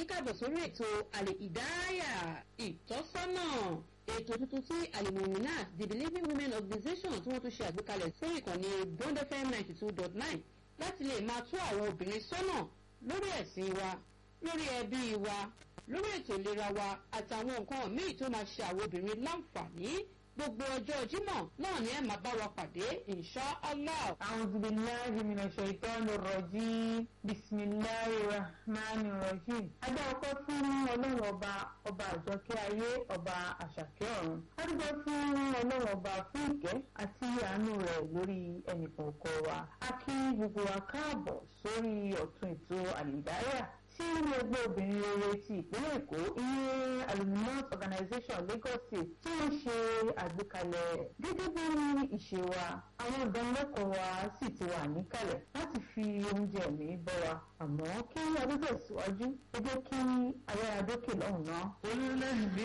yín káàbọ̀ sórí ètò àlè ìdáyà ìtọ́sọ́nà ètò tuntun tí alimuminat the believing women organization tí wọ́n tún ṣe àgbékalẹ̀ sí ìkànnì bond fm ninety two dot nine láti lè máa tó àwọn obìnrin sọ́nà lórí ẹ̀sìn wa lórí ẹbí wa lórí ètò ìlera wa àtàwọn nǹkan míì tó máa ṣe àwọn obìnrin láǹfààní gbogbo ọjọ́ jímọ̀ náà ni ẹ máa bá wa pàdé insha allah. أعوذ بالله من الشيطان الرجيم بسم الله الرحمن الرحيم. Adá ọpẹ́ fún ọlọ́run ọba ọba àjọkẹ́ ayé ọba àṣàkẹ́ ọ̀run. Adúgbò fún ọlọ́run ọba fún ìkẹ́ àti àánú rẹ̀ lórí ẹnìkọ̀ọ̀kan wa. A kí gbogbo wa káàbọ̀ sórí ọ̀tún ètò àlìdáyà tí ilé ẹgbẹ́ obìnrin rere ti ìpínlẹ̀ èkó ìyẹn aluminous organization lagos state tí wọ́n ṣe àgbékalẹ̀ gẹ́gẹ́ bí ìṣe wa àwọn ìdánilẹ́kọ̀ọ́ wa sì ti wà níkàlẹ̀ láti fi oúnjẹ mi bọ́ wa àmọ́ kí adúgbò síwájú ẹ jẹ́ kí ayára dókè lọ́hùn-ún náà.